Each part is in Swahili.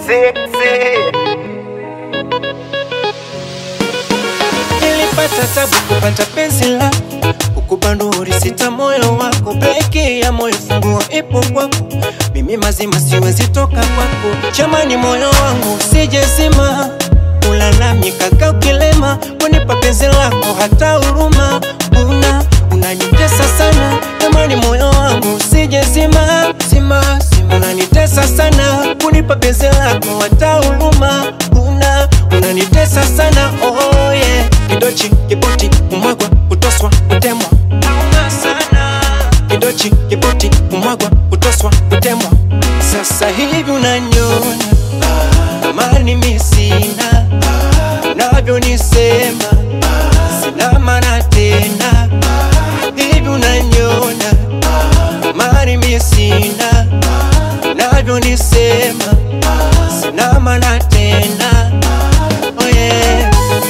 sexy. Nilipata tabu kupata penzi lako, kukubanduri sita moyo wako, breki ya moyo funguo ipo kwako, mimi mazima siwezi toka kwako, jamani moyo wangu usijezima, ula nami kaka ukilema, kunipa penzi lako hata huruma una unanitesa sana, jamani moyo wangu usijezima, zima zima, unanitesa sana, kunipa penzi lako hata huruma una unanitesa sana, oh yeah kidochi kibuti kumwagwa kutoswa kutemwa Nauma sana kidochi kibuti kumwagwa kutoswa kutemwa sasa hivi unanyona amani mi sina navyonisema sina maana tena hivi unanyona amani mi sina navyonisema sina maana tena oh yeah.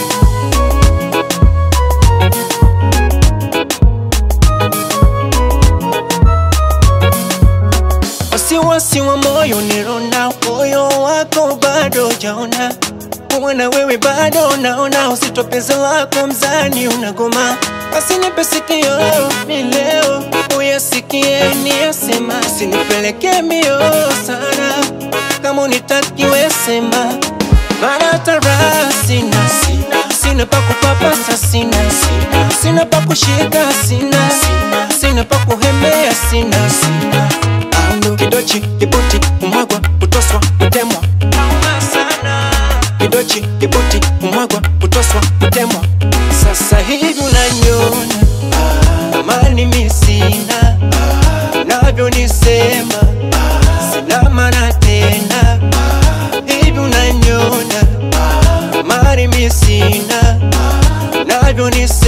wasiwasi wa moyo nilona, moyo wako bado jaona, kuona wewe bado naona, uzito penzi lako mzani unagoma, basi nipe sikio ni leo uyasikie niyasema, sinipeleke mbio sana, kama unitakiwe sema, maana tara sina sina pa kupapasa sina sina pa kushika sina sina pa kuhemea sina Aundo kidochi kibuti kumwagwa kutoswa kutemwa kidochi kibuti kumwagwa kutoswa kutemwa sasa hivi unanyona amani mi sina navyonisema sina maana tena hivi unanyona amani mi sina navyonisema